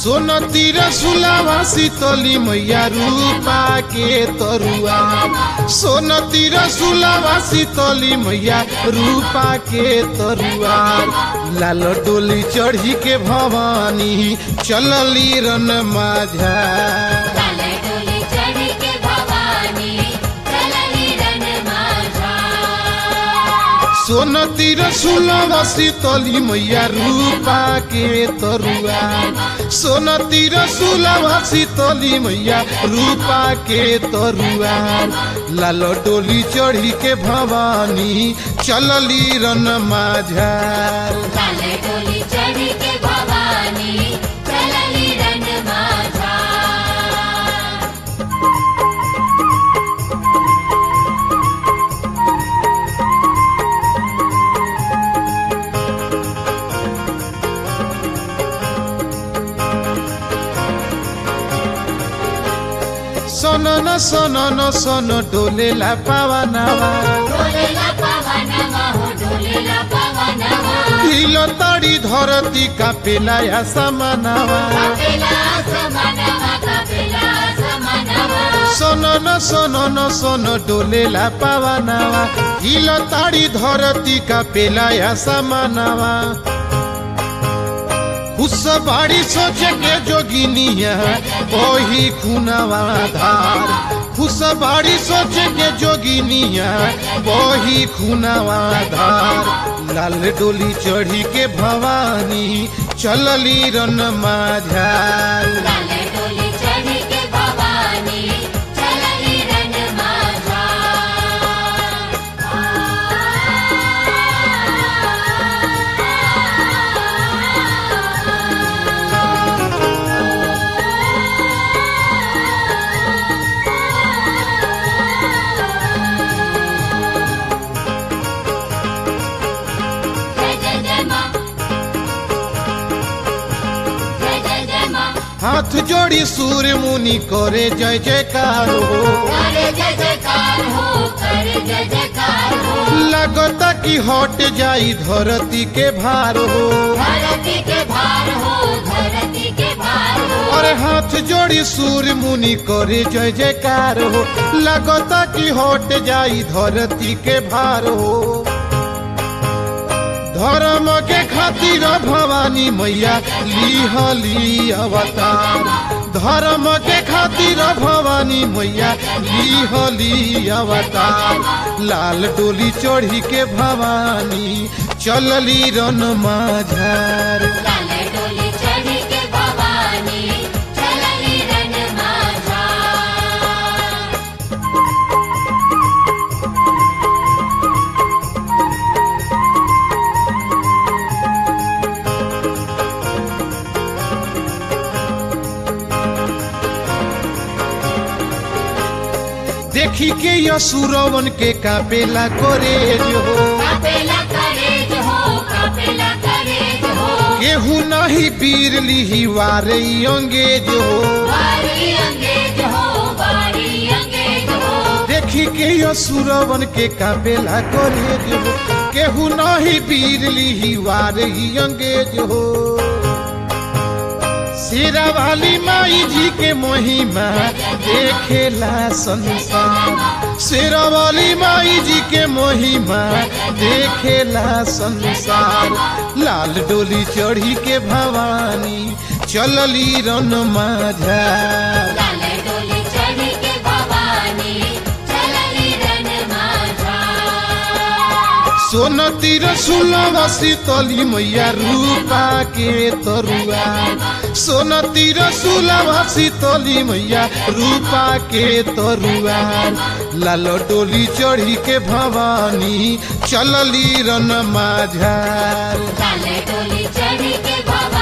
सोन तिर सुलावा शीतली मैया रूपा के तरुआ सोन तिर सुलावा शीतली मैया रूपा के तरुआ लाल डोली चढ़ी के भवानी चलली रन माझा लाले डोली चढ़ी के भवानी चलली रन माझा सोन तिर सुलभ शीतली मैया रूपा के तरुआ सोन तिर सुलभ शीतली मैया रूपा के तरुआ लाल डोली चढ़ी के भवानी चलली रन माझार लाले डोली चढ़ी के भवानी चलली रन माझा सन न सन न सन डोलेला पावनावा डोलेला पवनवा हो डोलेला पवनवा हिल तड़ी धरती का पेलाया समानावा कपिला समनवा कपिला समनवा सन न सन न सन डोलेला पावनावा हिल ताड़ी धरती का पेलाया समानावा उस बाड़ी सोचे के जोगिनिया वही खुनावा धार उस बाड़ी सोचे के जोगिनिया वही खुनावा धार लाल डोली चढ़ी के भवानी चलली रन माझार लाले डोली चढ़ी के भवानी चलली रन माझा जय जय जय माँ जय जय जय माँ हाथ जोड़ी सूर्य मुनि करे जय जयकार हो करे जय जयकार हो करे जय जयकार हो लगता कि हट जाई धरती के भार हो धरती के भार हो धरती के भार हो अरे हाथ जोड़ी सूर्य मुनि करे जय जयकार हो लगता कि हट जाई धरती के भार हो धर्म के खातिर भवानी मैया लिहली अवतार धर्म के खातिर भवानी मैया लिहली अवतार लाल डोली चढ़ी के भवानी चलली रन माझार लाले डोली चढ़ी के भवानी चलली रन माझा देखी के यसुरवन के कापेला करे जो कपेला करे जो हो कपेला करे जो हो केहू नहीं पीर लिही वारे अंगेज हो बारी अंगेज हो बारी अंगेज हो देखी के यसुरवन के कापेला करे जो केहू नहीं पीर लिही वारे अंगेज हो शेरा वाली माई जी के महिमा देखेला संसार शेरा वाली माई जी के महिमा देखेला संसार लाल डोली चढ़ी के भवानी चलली रन माझा लाले डोली चढ़ी के भवानी चलली रन माझा सोन तिर सुलभ शीतली मैया रूपा के तरुआ सोन तिर सुलभ शीतली मैया रूपा के तरुआ लाल डोली चढ़ी के भवानी चलली रन माझार लाले डोली चढ़ी के भवानी